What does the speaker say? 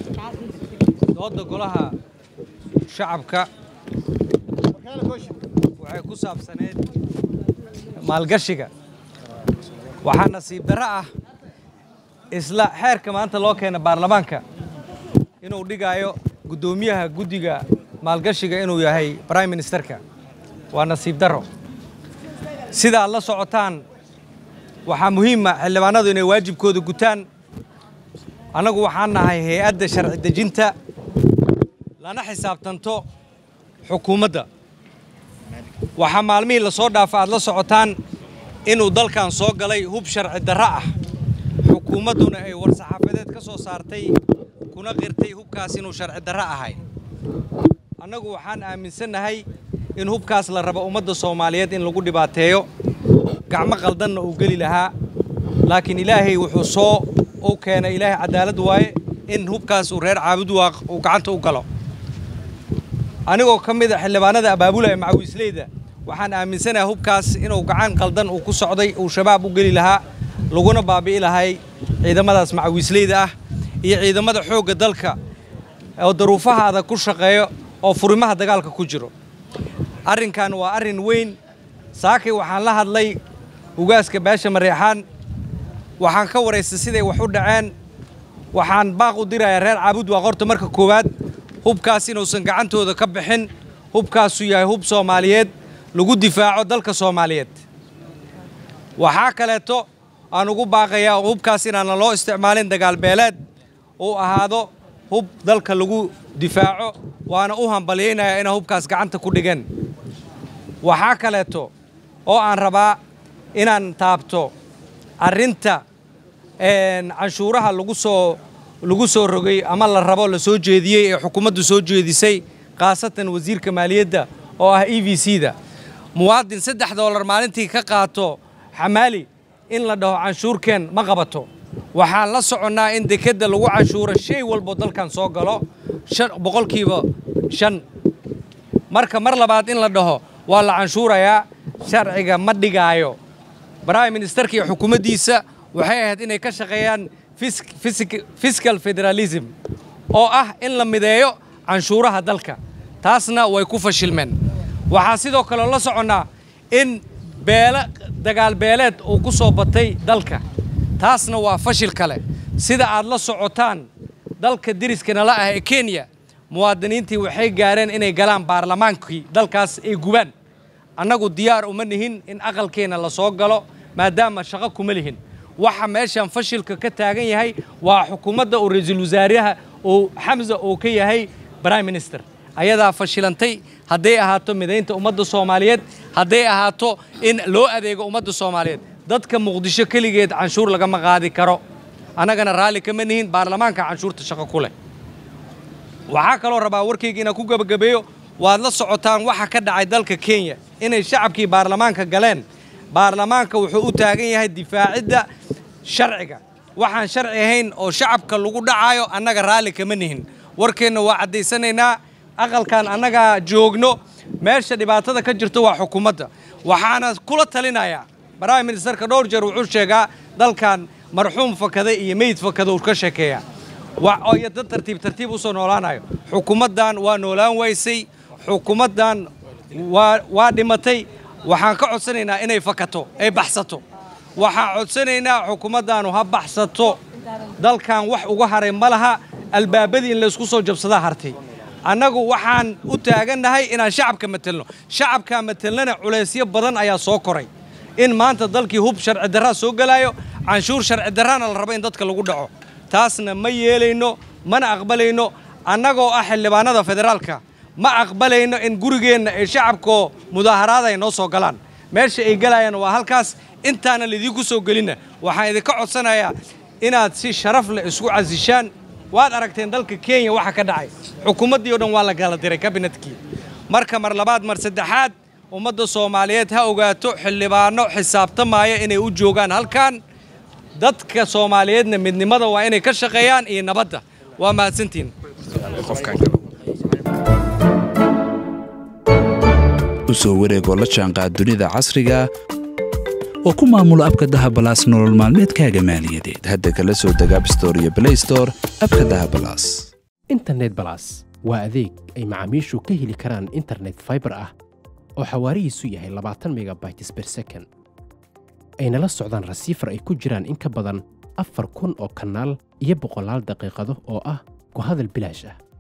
dooda golaha shacabka waxay ku saabsaneyd maalgashiga waxaa nasiib darro ah isla xeerka maanta loo keena baarlamaanka inuu dhigaayo guddoomiyaha guddiga maalgashiga inuu yahay brime ministerka waa nasiib darro sidaad la socotaan waxaa muhiima xildhibaanadu inay waajibkooda gutaan annagu waxaan nahay hay-adda sharci dejinta lana xisaabtanto xukuumadda waxaa maalmihii la soo dhaafa aad la socotaan inuu dalkan soo galay hub sharci darro ah xukuumadduna ay war-saxaafadeed ka soo saartay kuna qirtay hubkaas inuu sharci darro ahay annagu waxaan aaminsannahay in hubkaas la rabo ummadda soomaaliyeed in lagu dhibaateeyo gacmo qaldanna uu geli lahaa laakiin ilaahay wuxuu soo u keenay ilaahay cadaalad waaye in hubkaas uu reer caabud waaq uu gacanta u galo anigoo ka mid a xildhibaanada abaabulaya macawiisleyda waxaan aaminsanahay hubkaas inuu gacan qaldan uu ku socday uu shabaab u geli lahaa laguna baabi'i lahay ciidamadaas macawiisleyda ah iyo ciidamada xoogga dalka oo daruufaha adag ku shaqeeyo oo furimaha dagaalka ku jiro arrinkan waa arrin weyn saakay waxaan la hadlay ugaaska baasha mareexaan waxaan ka waraystay siday wax u dhaceen waxaan baaq u dirayaa reer caabud waa qorta marka koowaad hubkaas inuusan gacantooda ka bixin hubkaasu yahay hub soomaaliyeed lagu difaaco dalka soomaaliyeed waxaa kaleeto aan ugu baaqayaa hubkaas inaana loo isticmaalin dagaalbeeleed uu ahaado hub dalka lagu difaaco waana u hambalyaynayaa inay hubkaas gacanta ku dhigeen waxaa kaleeto oo aan rabaa inaan taabto arrinta canshuuraha lagu soo lagu soo rogay ama la rabo la soo jeediyey ee xukuumaddu soo jeedisay khaasatan wasiirka maaliyadda oo ah e v c da muwaadin saddex doolar maalintii ka qaato xamaali in la dhaho canshuurkeen ma qabato waxaan la soconnaa in dekedda lagu canshuuro shay walbo dalkan soo galo boqolkiiba shan marka mar labaad in la dhaho waa la canshuurayaa sharciga ma dhigaayo brime ministerka iyo xukuumaddiisa waxay ahayd inay ka shaqeeyaan fiscal federalism oo ah in la mideeyo canshuuraha dalka taasna way ku fashilmeen waxaa sidoo kaleo la soconnaa in beele dagaal beeleed uu ku soo batay dalka taasna waa fashil kale sida aad la socotaan dalka deriskana ah ee kenya muwaadiniintii waxay gaareen inay galaan baarlamaankii dalkaas ay gubaan annagu diyaar uma nihin in aqalkeenna la soo galo maadaama shaqo kuma lihin waxa meeshan fashilka ka taagan yahay waa xukuumadda uu ra-iisul wasaaraha uu xamsa uu ka yahay brime minister ayadaa fashilantay hadday ahaato midaynta ummadda soomaaliyeed hadday ahaato in loo adeego ummadda soomaaliyeed dadka muqdisho keligeed canshuur lagama qaadi karo annagana raalli kama nihin baarlamaanka canshuurta shaqo ku leh waxaa kaloo rabaa warkayga inaan ku gebagabeeyo waad la socotaan waxa ka dhacay dalka kenya inay shacabkii baarlamaanka galeen baarlamaanka wuxuu u taagan yahay difaacidda sharciga waxaan sharci ahayn oo shacabka lagu dhacaayo annaga raalli kama nihin warkeenna waa caddaysanaynaa aqalkan annagaa joogno meesha dhibaatada ka jirto waa xukuumadda waxaana kula talinayaa brime ministerka dhowr jeer wuxuu sheegaa dalkan marxuum fakaday iyo meyd fakada uu ka sheekeeyaa iyo dad tartiib tartiib u soo noolaanayo xukuumaddan waa noolaan waysay xukuumaddan waa dhimatay waxaan ka codsanaynaa inay fakato ay baxsato waxaan codsanaynaa xukuumaddaanu ha baxsato dalkan wax uga haray ma laha albaabadii in laysku soo jabsadaa hartay annagu waxaan u taagannahay inaan shacabka matelno shacabkaa matelnana culaysyo badan ayaa soo koray in maanta dalkii hub sharci darraa soo gelaayo canshuur sharci darraana la rabo in dadka lagu dhaco taasna ma yeelayno mana aqbalayno annagoo ah xildhibaanada federaalka ma aqbalayno in gurigeenna ay shacabkoo mudaaharaada ay noo soo galaan meesha ay galayaan waa halkaas intaana laidiinku soo gelinna waxaan idinka codsanayaa inaad si sharaf leh isku casishaan waad aragteen dalka kenya waxa ka dhacay xukuumaddii o dhan waa la kala diray kabinetkii marka mar labaad mar saddexaad ummadda soomaaliyeed ha ogaato xildhibaano xisaabtamaaya inay u joogaan halkan dadka soomaaliyeedna midnimada waa inay ka shaqeeyaan iyo nabadda waa mahadsantiin u soo wareegoo la jaanqaad dunida casriga oo ku maamulo abka dahabalaas nolol maalmeedkaaga maaliyadeed hadda kala soo deg abstore iyo blaystore abka dahabalaas internet balas waa adeeg ay macaamiishu ka heli karaan internet fiber ah oo xawaarihiisu yahay labaatan megabytes per second ayna la socdaan rasiifar ay ku jiraan in ka badan afar kun oo kanaal iyo boqolaal daqiiqado oo ah ku hadal bilaash ah